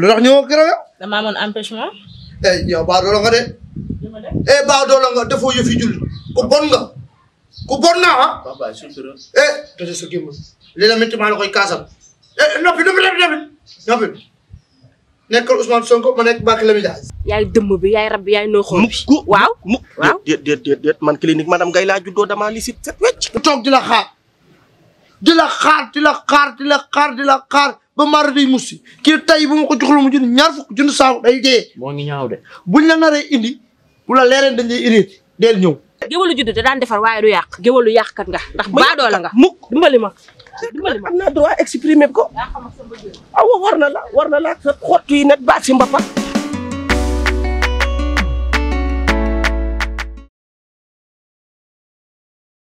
lu tax ñëwoo keroog yow. damaa amoon empêchement. eh yow baa doolo nga de. eh baa doolo nga defoo yëf yi julli ku bon nga ku bon nga ah. papa sutura eh tëjee sa gémmiñ li la métti maa la koy kaasal. eh noppi noppi noppi noppi noppi nekkal Ousmane Sonko ma nekk Barthélémy Dias. yaay dëmm bi yaay rab bi yaay nooxoon bi mukk waaw mukk waaw. déet déet déet déet man clinique madame Gaye laa juddoo damaa lisit set wecc toog di la xaar di la xaar di la xaar di la xaar di la xaar ba mara day mussi kii tey bu ma ko joxul mu jënd ñaar fukk jënd saabu day dee moo ngi ñaaw de buñ la naree indi bu la leereen dañ lay irrité deel ñëw. géwalu judd da daan defar waaye du yàq géwalu yàqkat nga ndax baadoo la nga mukk dimbali ma dimbali ma am naa droit exprimer ko awa war na la war na la sa xott yi net baat si mbappat